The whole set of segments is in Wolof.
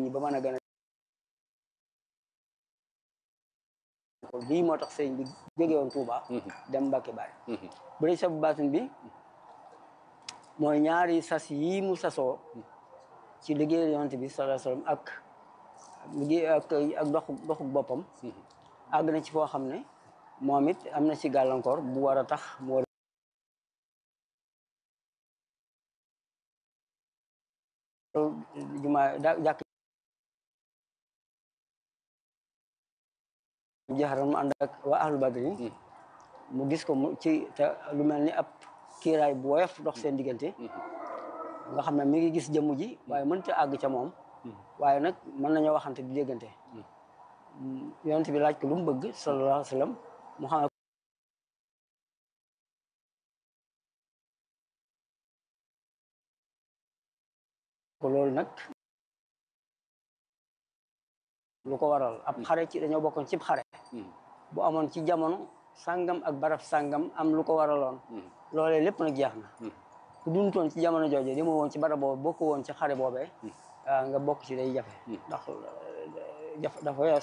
ñi ba mën a gën a lii moo tax sëriñ bi jóge woon Touba dem Mbàkke Baari bu dee sabu baatin bi mooy ñaari sas yii mu sasoo ci liggéey yonent bi sallallahu alayhi wasallam ak liggéey ak ak doxu doxu boppam àgg na ci foo xam ne moom it am na ci gàllankoor bu war a tax mu war jumaa da jàkk jaxaran mu ànd ak waa ahlu badrin mu gis ko mu ci te lu mel ni ab kiiraay bu woyof dox seen diggante nga xam ne mi ngi gis jëmm ji waaye mënta àgg ca moom waaye nag mën nañoo waxante di déggante yonent bi laaj ko lu mu bëgg sallallahu alayhi wa sallam mu xam ko loolu nag lu ko waral ab xare ci dañoo bokkoon cib xare bu amoon ci jamono sàngam ak barab sàngam am lu ko waraloon loolee lépp nag jeex na ku duntoon ci jamono jooje li ma woon ci barab boobu bokk woon ci xare boobee nga bokk ci day jafe ndax jaf dafa wees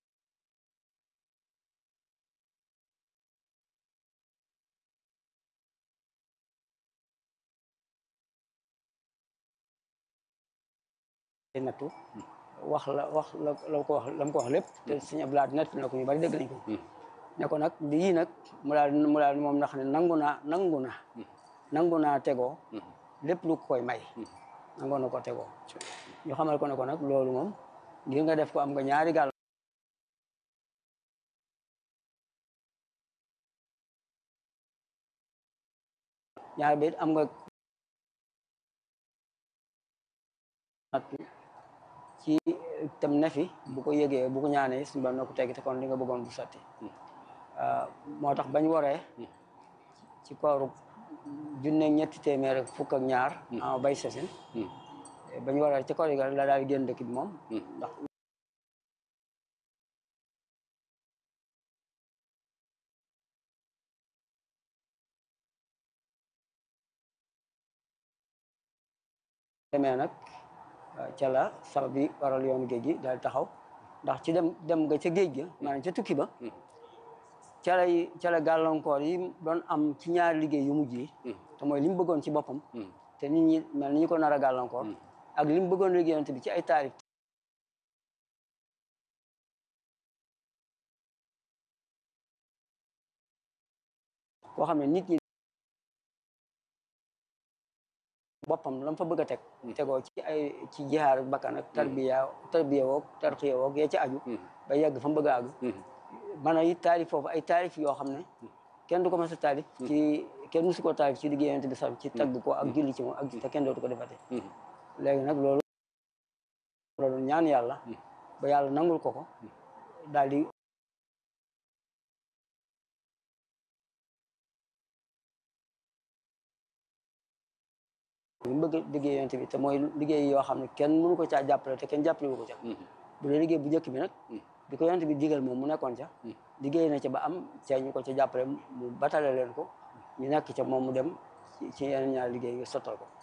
nattu wax la wax la la ko wax la mu ko wax lépp te suñu ablaat nett na ko ñu bari dégg nañ ko ne ko nag lii nag mu daal mu daal moom ndax ne nangu naa nangu na nangu naa tegoo lépp lu koy may nangu na ko tegoo ñu xamal ko ne ko nag loolu moom ngir nga def ko am nga ñaari gàll ñaari bi am nga nattu ci tam ne fi bu ko yëgee bu ko ñaanee suñu ba na ko teggi te kon li nga bëggoon bu sotti moo tax bañ waree ci kooru junne ñetti téeméer ak fukk ak ñaar ama bay sasin bañ waree ci koor yi la daal génn dëkk bi moom ndax demee nag ca la sabab bi waral yoonu géej gi daal taxaw ndax ci dem dem nga ca géej ga maanaam ca tukki ba ca lay ca la gàllankoor yi doon am ci ñaari liggéey yu mujj yi te mooy li mu bëggoon ci boppam te nit ñi mel ni ñu ko nar a gàllankoor ak li mu bëggoon liggéeyante bi ci ay taarif koo xam ne nit ñi boppam la mu fa bëgg a teg tegoo ci ay ci jihaar ak bakkan ak tarbiya tarbiya woog tarxiya woog yee ci aju ba yegg fa mu bëgg a àgg man a it taarif foofu ay taarif yoo xam ne kenn du ko mës a taarif ci kenn musu ko taarif ci liggéey yonent bi sax ci tagg ko ak julli ci moom ak te kenn dootu ko defate léegi nag loolu loolu ñaan yàlla ba yàlla nangul ko ko daal di li mu bëgg liggéey yonent bi te mooy liggéey yoo xam ne kenn mënu ko caa jàppale te kenn jàppale wu ko ca bu dee liggéey bu njëkk bi nag bi ko yonent bi digal moom mu nekkoon ca liggéey na ca ba am ca ñu ko ca jàppale mu batale leen ko ñu nekk ca moom mu dem ci yeneen ñaar liggéey yu sottal ko